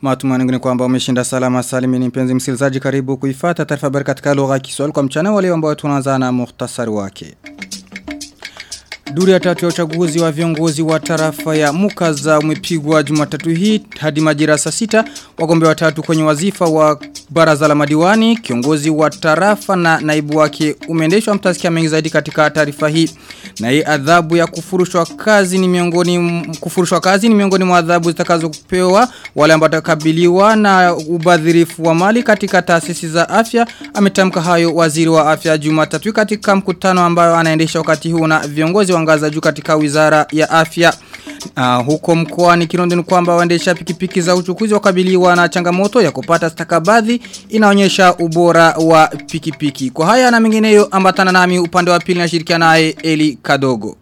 Matumaini ni kwamba umeshinda salama salimini mpenzi msikilizaji karibu kuifata taarifa habari katika lugha ya Kiswahili kwa mchana wale ambao tunaanza na muhtasari wake. Duri ya tatu ya uchaguzi wa viongozi wa tarafa ya Mukaza umepigwa Jumatatu hii hadi majira saa sita wagombea watatu kwenye wazifa wa baraza la madiwani kiongozi wa tarafa na naibu wake umeendeshwa mtasikia mengi zaidi katika taarifa hii na hii adhabu ya kufurushwa kazi ni miongoni kufurushwa kazi ni miongoni mwa adhabu zitakazopewa wale ambao watakabiliwa na ubadhirifu wa mali katika taasisi za afya ametamka hayo waziri wa afya Jumatatu katika mkutano ambayo anaendesha wakati huu na viongozi wa ngazi juu katika wizara ya afya Uh, huko mkoani Kirundo ni kwamba waendesha pikipiki za uchukuzi wakabiliwa na changamoto ya kupata stakabadhi inaonyesha ubora wa pikipiki. Kwa haya na mengineyo ambatana nami upande wa pili na shirikiana naye Eli Kadogo.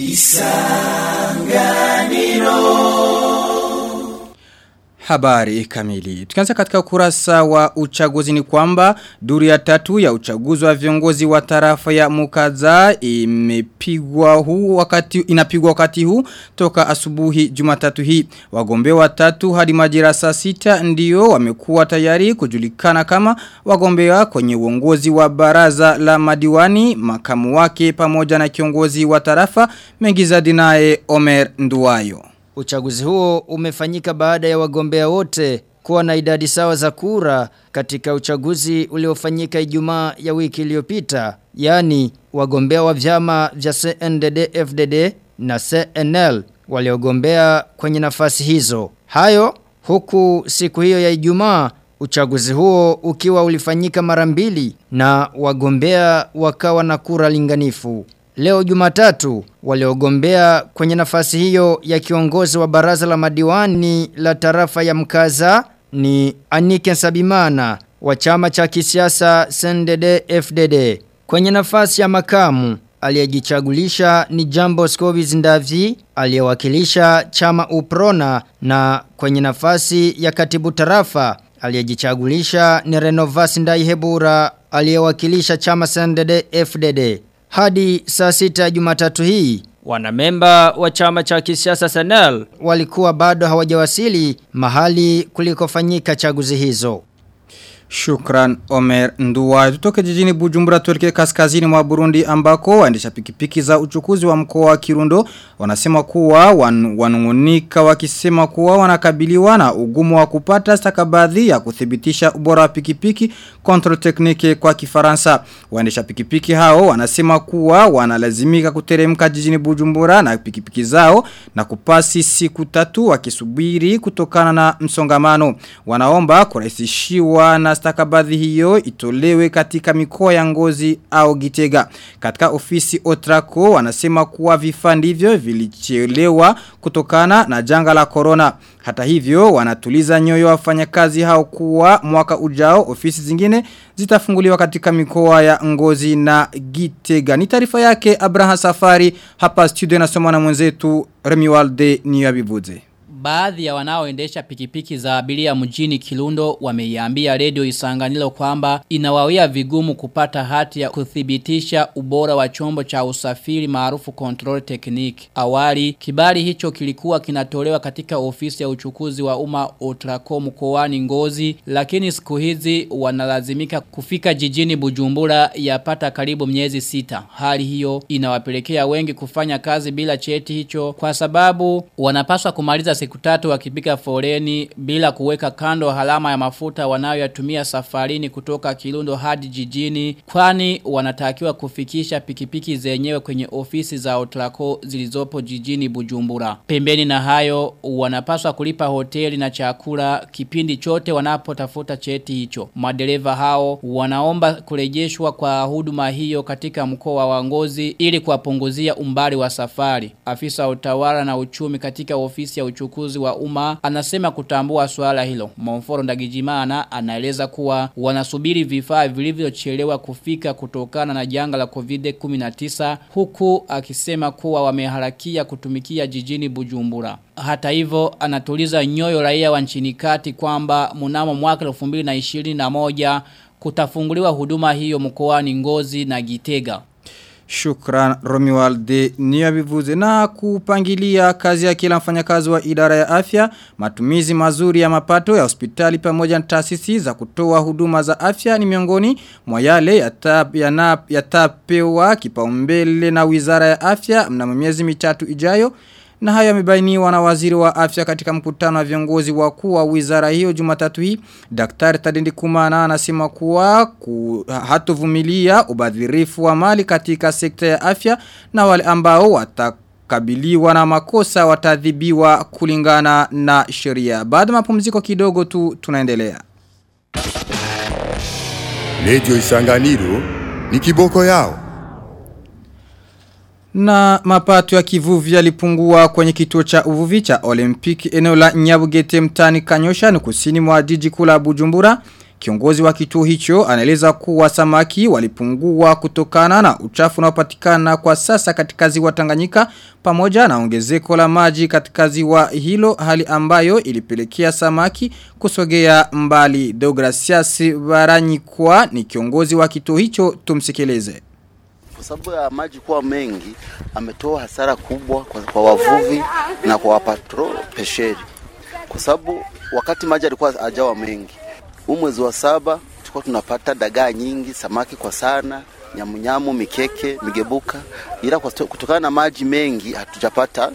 Isanganiro Habari kamili. Tukianza katika ukurasa wa uchaguzi ni kwamba duru ya tatu ya uchaguzi wa viongozi wa tarafa ya Mukaza imepigwa huu wakati inapigwa wakati huu toka asubuhi Jumatatu hii. Wagombea watatu hadi majira saa sita ndio wamekuwa tayari kujulikana kama wagombea kwenye uongozi wa baraza la madiwani, makamu wake pamoja na kiongozi wa tarafa Mengizadi naye Omer Nduwayo. Uchaguzi huo umefanyika baada ya wagombea wote kuwa na idadi sawa za kura katika uchaguzi uliofanyika Ijumaa ya wiki iliyopita, yani wagombea wa vyama vya CNDD FDD na CNL waliogombea kwenye nafasi hizo. Hayo huku siku hiyo ya Ijumaa uchaguzi huo ukiwa ulifanyika mara mbili na wagombea wakawa na kura linganifu. Leo jumatatu waliogombea kwenye nafasi hiyo ya kiongozi wa baraza la madiwani la tarafa ya mkaza ni Anike Sabimana wa chama cha kisiasa CNDD FDD. Kwenye nafasi ya makamu aliyejichagulisha ni Jambo Scovis Ndavi aliyewakilisha chama Uprona na kwenye nafasi ya katibu tarafa aliyejichagulisha ni Renovas Ndaihebura aliyewakilisha chama CNDD FDD. Hadi saa sita jumatatu hii, wanamemba wa chama cha kisiasa Senel walikuwa bado hawajawasili mahali kulikofanyika chaguzi hizo. Shukran Omer Nduwa. Tutoke jijini Bujumbura tuelekee kaskazini mwa Burundi ambako waendesha pikipiki za uchukuzi wa mkoa wa Kirundo wanasema kuwa wan, wanungunika wakisema kuwa wanakabiliwa na ugumu wa kupata stakabadhi ya kuthibitisha ubora wa pikipiki control technique kwa Kifaransa. Waendesha pikipiki hao wanasema kuwa wanalazimika kuteremka jijini Bujumbura na pikipiki zao na kupasi siku tatu wakisubiri kutokana na msongamano. Wanaomba kurahisishiwa na stakabadhi hiyo itolewe katika mikoa ya ngozi au gitega. Katika ofisi Otrako wanasema kuwa vifaa ndivyo vilichelewa kutokana na janga la corona. Hata hivyo wanatuliza nyoyo wafanyakazi hao kuwa mwaka ujao ofisi zingine zitafunguliwa katika mikoa ya ngozi na gitega. Ni taarifa yake Abraham Safari hapa studio nasoma na mwenzetu Remiwalde Niyabivuze. Baadhi ya wanaoendesha pikipiki za abiria mjini Kilundo wameiambia redio Isanganilo kwamba inawawia vigumu kupata hati ya kuthibitisha ubora wa chombo cha usafiri maarufu control technique. Awali kibali hicho kilikuwa kinatolewa katika ofisi ya uchukuzi wa umma Otrako mkoani Ngozi, lakini siku hizi wanalazimika kufika jijini Bujumbura yapata karibu miezi sita. Hali hiyo inawapelekea wengi kufanya kazi bila cheti hicho kwa sababu wanapaswa kumaliza siku tatu wakipiga foleni bila kuweka kando halama ya mafuta wanayoyatumia safarini kutoka Kirundo hadi jijini kwani wanatakiwa kufikisha pikipiki zenyewe kwenye ofisi za Otrako zilizopo jijini Bujumbura. Pembeni na hayo wanapaswa kulipa hoteli na chakula kipindi chote wanapotafuta cheti hicho. Madereva hao wanaomba kurejeshwa kwa huduma hiyo katika mkoa wa Ngozi ili kuwapunguzia umbali wa safari. Afisa utawala na uchumi katika ofisi ya uchukuzi uchukuzi wa umma anasema kutambua swala hilo. Monforo Ndagijimana anaeleza kuwa wanasubiri vifaa vilivyochelewa kufika kutokana na janga la COVID-19 huku akisema kuwa wameharakia kutumikia jijini Bujumbura. Hata hivyo anatuliza nyoyo raia wa nchini kati kwamba mnamo mwaka 2021 kutafunguliwa huduma hiyo mkoani Ngozi na Gitega. Shukran Romualde niyabivuze na kupangilia kazi ya kila mfanyakazi wa idara ya afya, matumizi mazuri ya mapato ya hospitali pamoja na taasisi za kutoa huduma za afya ni miongoni mwa yale yatapewa yata kipaumbele na Wizara ya Afya mnamo miezi mitatu ijayo. Na haya yamebainiwa na waziri wa afya katika mkutano wa viongozi wakuu wa wizara hiyo jumatatu hii. Daktari Tadendi Kumana anasema kuwa ku, hatovumilia ubadhirifu wa mali katika sekta ya afya na wale ambao watakabiliwa na makosa watadhibiwa kulingana na sheria. Baada mapumziko kidogo tu tunaendelea. Radio Isanganiro ni kiboko yao. Na mapato ya kivuvi yalipungua kwenye kituo cha uvuvi cha Olympic eneo la Nyabugete mtani Kanyosha ni kusini mwa jiji kula Bujumbura. Kiongozi wa kituo hicho anaeleza kuwa samaki walipungua kutokana na uchafu unaopatikana kwa sasa katika ziwa Tanganyika pamoja na ongezeko la maji katika ziwa hilo hali ambayo ilipelekea samaki kusogea mbali. Deogracias Baranyikwa ni kiongozi wa kituo hicho tumsikileze kwa sababu ya maji kuwa mengi ametoa hasara kubwa kwa, kwa wavuvi na kwa wapatro pesheri, kwa sababu wakati maji alikuwa hajawa mengi, huu mwezi wa saba tulikuwa tunapata dagaa nyingi, samaki kwa sana, nyamunyamu, mikeke, migebuka, ila kwa kutokana na maji mengi hatujapata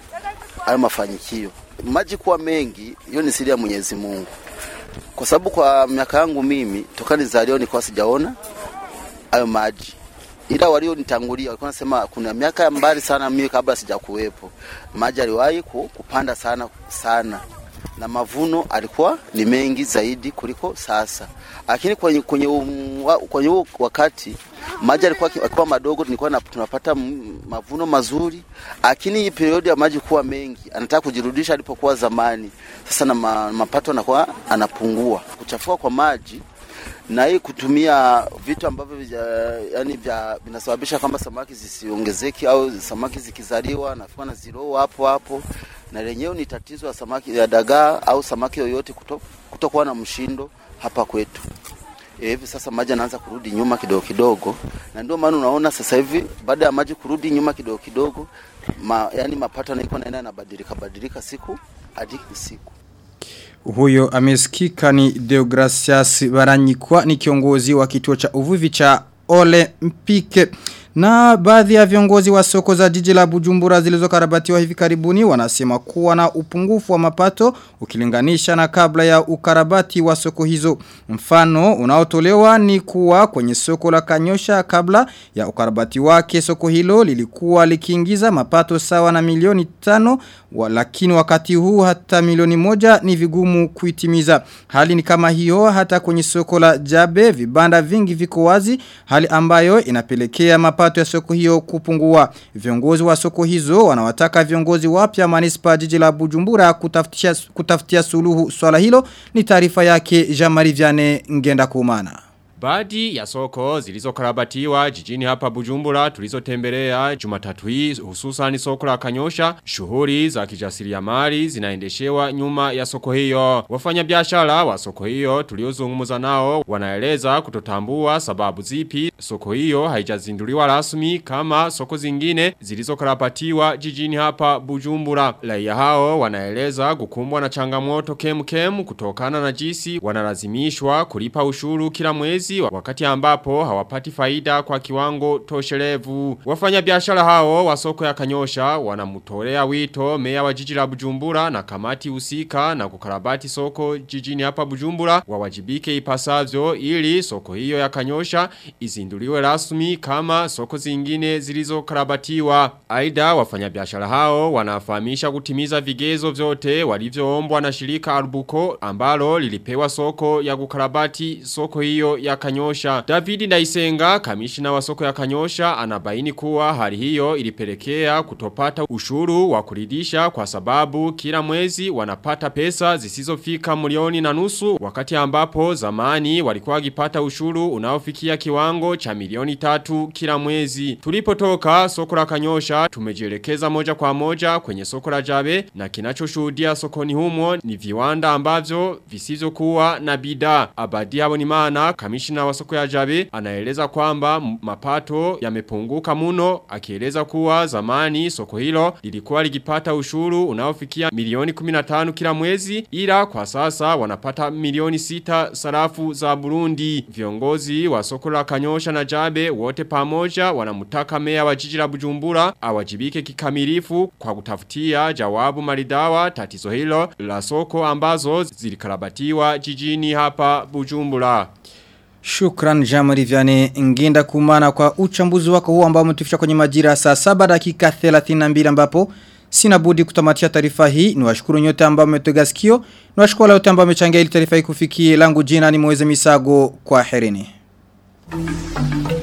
hayo mafanikio. Maji kuwa mengi, hiyo ni siri ya Mwenyezi Mungu, kwa sababu kwa miaka yangu mimi toka nizalio nilikuwa sijaona hayo maji ila walionitangulia walikuwa nasema kuna miaka ya mbali sana mimi kabla sijakuwepo maji aliwahi kupanda sana sana na mavuno alikuwa ni mengi zaidi kuliko sasa lakini kwenye kwenye um, kwenye wakati maji alikuwa alikuwa madogo tulikuwa tunapata mavuno mazuri lakini hii periodi ya maji kuwa mengi anataka kujirudisha alipokuwa zamani sasa na ma, mapato anakuwa anapungua kuchafua kwa maji na hii kutumia vitu ambavyo vya, yani vya vinasababisha kwamba samaki zisiongezeki au samaki zikizaliwa nafika na zero hapo hapo, na lenyewe ni tatizo ya samaki ya dagaa au samaki yoyote kuto, kutokuwa na mshindo hapa kwetu. E, hivi sasa maji anaanza kurudi nyuma kidogo kidogo, na ndio maana unaona sasa hivi baada ya maji kurudi nyuma kidogo kidogo, ma, yani mapato yanaikuwa naenda yanabadilika badilika siku hadi siku. Huyo amesikika ni Deogracias Baranyikwa ni kiongozi wa kituo cha uvuvi cha Olympique. Na baadhi ya viongozi wa soko za jiji la Bujumbura zilizokarabatiwa hivi karibuni wanasema kuwa na upungufu wa mapato ukilinganisha na kabla ya ukarabati wa soko hizo. Mfano unaotolewa ni kuwa kwenye soko la Kanyosha kabla ya ukarabati wake soko hilo lilikuwa likiingiza mapato sawa na milioni tano wa, lakini wakati huu hata milioni moja ni vigumu kuitimiza. Hali ni kama hiyo hata kwenye soko la Jabe vibanda vingi viko wazi hali ambayo inapelekea mapato ya soko hiyo kupungua. Viongozi wa soko hizo wanawataka viongozi wapya manispa jiji la Bujumbura kutafutia, kutafutia suluhu swala hilo ni taarifa yake Jean-Marie Vianney Ngenda Kumana. Baadhi ya soko zilizokarabatiwa jijini hapa Bujumbura tulizotembelea Jumatatu hii hususan soko la Kanyosha shughuli za kijasiriamali zinaendeshewa nyuma ya soko hiyo. Wafanyabiashara wa soko hiyo tuliozungumza nao wanaeleza kutotambua sababu zipi soko hiyo haijazinduliwa rasmi kama soko zingine zilizokarabatiwa jijini hapa Bujumbura. Raia hao wanaeleza kukumbwa na changamoto kemkem kutokana na jinsi wanalazimishwa kulipa ushuru kila mwezi wakati ambapo hawapati faida kwa kiwango toshelevu. Wafanya biashara hao wa soko ya Kanyosha wanamutolea wito meya wa jiji la Bujumbura na kamati husika na kukarabati soko jijini hapa Bujumbura wawajibike ipasavyo ili soko hiyo ya Kanyosha izinduliwe rasmi kama soko zingine zilizokarabatiwa. Aidha wafanya biashara hao wanafahamisha kutimiza vigezo vyote walivyoombwa na shirika Arbuko ambalo lilipewa soko ya kukarabati soko hiyo ya Kanyosha. David Ndaisenga, kamishina wa soko ya Kanyosha, anabaini kuwa hali hiyo ilipelekea kutopata ushuru wa kuridisha kwa sababu kila mwezi wanapata pesa zisizofika milioni na nusu wakati ambapo zamani walikuwa wakipata ushuru unaofikia kiwango cha milioni tatu kila mwezi. Tulipotoka soko la Kanyosha tumejielekeza moja kwa moja kwenye soko la Jabe na kinachoshuhudia sokoni humo ni viwanda ambavyo visivyokuwa na bidhaa. Abadi Habonimana kamishina kamishina wa soko ya Jabe anaeleza kwamba m- mapato yamepunguka muno akieleza kuwa zamani soko hilo lilikuwa likipata ushuru unaofikia milioni 15 kila mwezi ila kwa sasa wanapata milioni 6 sarafu za Burundi viongozi wa soko la Kanyosha na Jabe wote pamoja wanamutaka meya wa jiji la Bujumbura awajibike kikamilifu kwa kutafutia jawabu maridawa tatizo hilo la soko ambazo zilikarabatiwa jijini hapa Bujumbura. Shukran Jamari Vyane Nginda kumana kwa uchambuzi wako huu ambao umetufisha kwenye majira saa 7 dakika 32 ambapo sina budi kutamatisha taarifa hii ni washukuru nyote ambao mmetega sikio ni washukuru wale wote ambao wamechangia ili taarifa hii kufikie langu jina ni Moeze Misago kwa herini.